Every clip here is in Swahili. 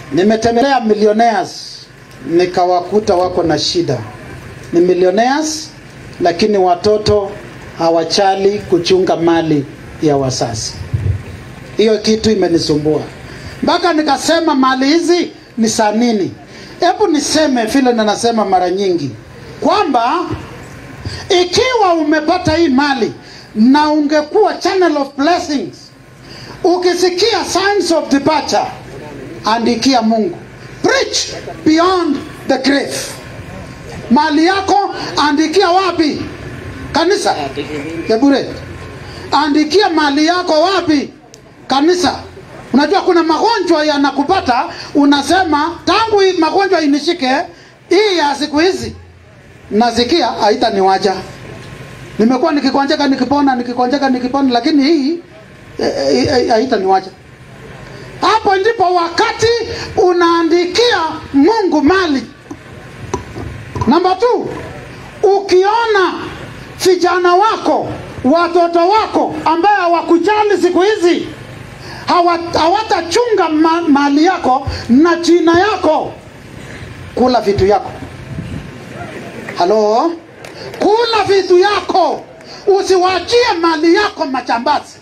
Nimetembelea millionaires nikawakuta wako na shida. Ni millionaires lakini watoto hawachali kuchunga mali ya wasasi. Hiyo kitu imenisumbua mpaka nikasema mali hizi ni za nini? Hebu niseme vile ninasema mara nyingi kwamba ikiwa umepata hii mali na ungekuwa channel of blessings, ukisikia signs of departure, andikia Mungu, preach beyond the grave. Mali yako andikia wapi? Kanisa Kebure, andikia mali yako wapi? Kanisa. Unajua kuna magonjwa yanakupata, unasema tangu hii magonjwa inishike hii ya siku hizi nasikia haitaniwacha. Nimekuwa nikikonjeka nikipona, nikikonjeka nikipona, lakini hii eh, eh, haitaniwacha. Hapo ndipo wakati unaandikia Mungu mali. Namba tu, ukiona vijana wako watoto wako ambaye hawakujali siku hizi hawa- hawatachunga ma, mali yako na jina yako, kula vitu yako. Halo, kula vitu yako, usiwachie mali yako machambazi.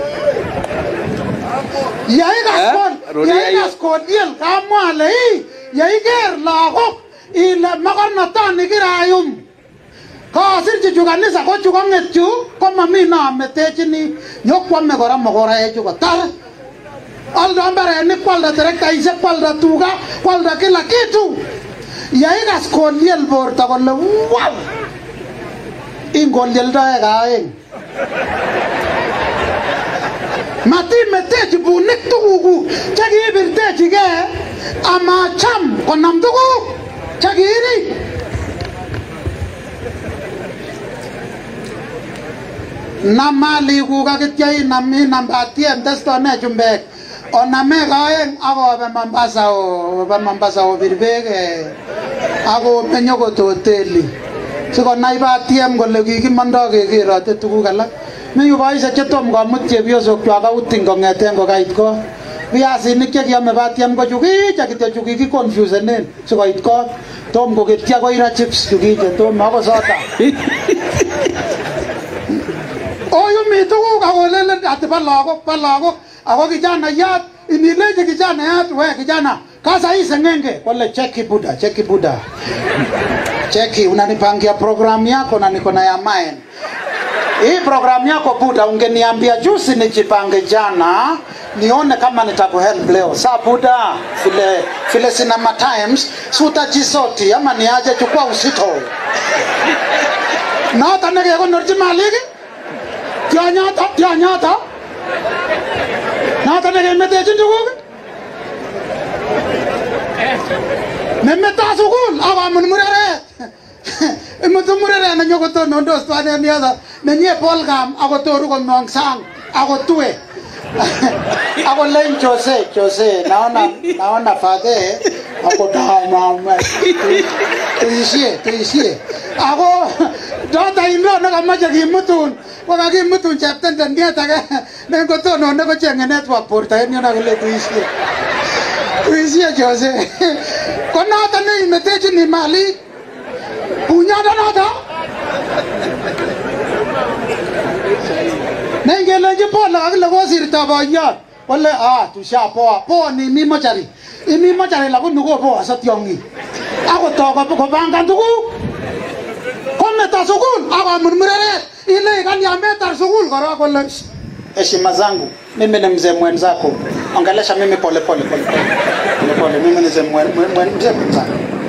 Yaigas rudia hiyo. yaigas kodiel kamwale hii yaiger lagok ile makornotoni kirayum kasir chu chu kanisa ko chu kong'et chu ko mami nametechini nyokwame kora mokoraechu kotar aldo mbarenik kwalda terektaishek kwalda tuga kwalda kila kitu yaikas koliel borto kole wow ingolieldoe kaeng matimetechi bunik tugukuk chekiibirtechigei amacham konam tuguk chekiiri nam malikuk akitya inam inam batiem testone chumbek oname kaeng akobe Mombasa obe Mombasa obir beek eh, akomeny okot hoteli sikonai batiem kole kikimondo kekerote tuguk alak mi yu boisiek chetom komut chepyosokwak outing kong'eten kokait kot viasinik chekiome batiem ko chukiche kityo chu kikiconfusenen sikoit kot tom koketyo koira chips chukiche tom ako soda oyumi tuguk akolelen ati ba lagok ba lagok ako kijanayat inilechi kijanayat we kijana kasa hii sengenge kole cheki buda cheki buda cheki unanipangia programu yako na niko na ya mine hii programu yako buda ungeniambia juzi nijipange jana nione kama nitakuhelp leo saa buda vile vile sinema times si utajisoti ama niaje chukua usito noto nekekonorchi malik tionyoto tionyoto noto nekemetechin tuguk memeto sukul akomut mureret imutu mureret nenyokotonondos twan en yoto nenyie polkam akotoru komong sang akotue akolen Jose Jose naona naona fadhe akotamame tuishie tuishie ako dota indo nekamache kimutun kokakimutun cheptendeniet ake nengotonone kochenge network borto en yono kole tuishie tuishie Jose ko noto neimetechini malik bunyondo noto nengelenji pole kakile kosirto boyot kole ah tushapoa poa ni imi mochari imi mochari lakini kopoa sa tiong'ik akotoo kopangan tuguk kometo sukul akomurmureret ile kani ametar sukul korok kole "Shh, heshima zangu mimi ni mzee mwenzako ongelesha mimi pole pole pole pole pole pole mimi ni mzee mwen- mwen- mwen- mzee mwenzako